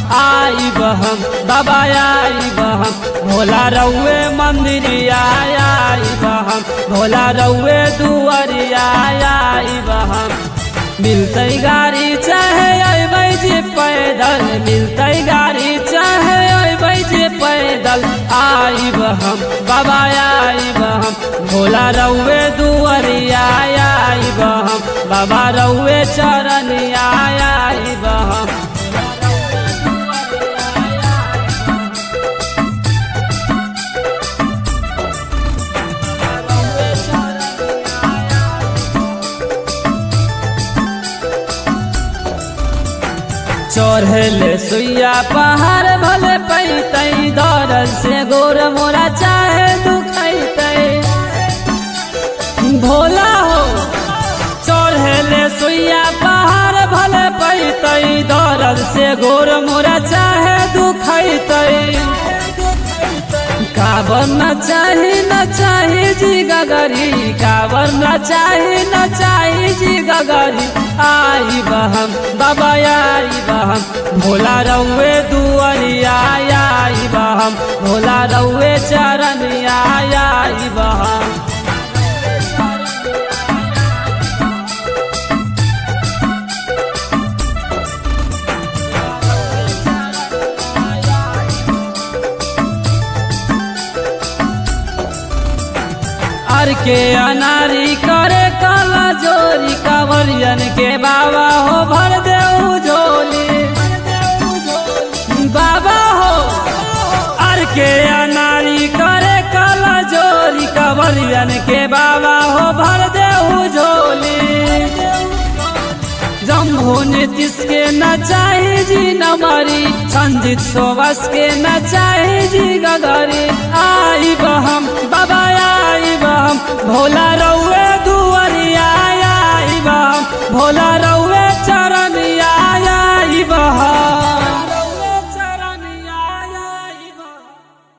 आई बहम बाबा आई बहम भोला रउए मंदिरिया आई बहम भोला रउए दुआरिया आई बहम मिलते गाड़ी चाहे अबै जे पैदल मिलते गाड़ी चाहे अबै जे पैदल आई बहम बाबा आई बहम भोला रउए दुआरिया आई बहम बाबा रउए चरनिया आई बहम चढ़ले सुइया पहाड़ भले पैतै दौड़ से गोर मोरा चाहे दुखैतै भोला हो चढ़ले सुइया पहाड़ भले पैतै दौड़ से गोर मोरा चाहे दुखैतै काबर न चाही न चाही जी गगरी काबर न चाही न चाही जी गगरी आई बहम बाबा आई बहम भोला रउए दुआरिया आई बहम भोला रउए चरनिया आई बहम अर के अनारी करे काला जोरी कांवरियन के बाबा हो भर दे झोली बाबा हो अर के अनारी करे काला जोरी कांवरियन के बाबा हो भर दे झोली जम्भो नीतीश के न चाही जी नमरी संजीत सोबस के न चाही जी गगरी आई बहम बाबा आई बहम भोला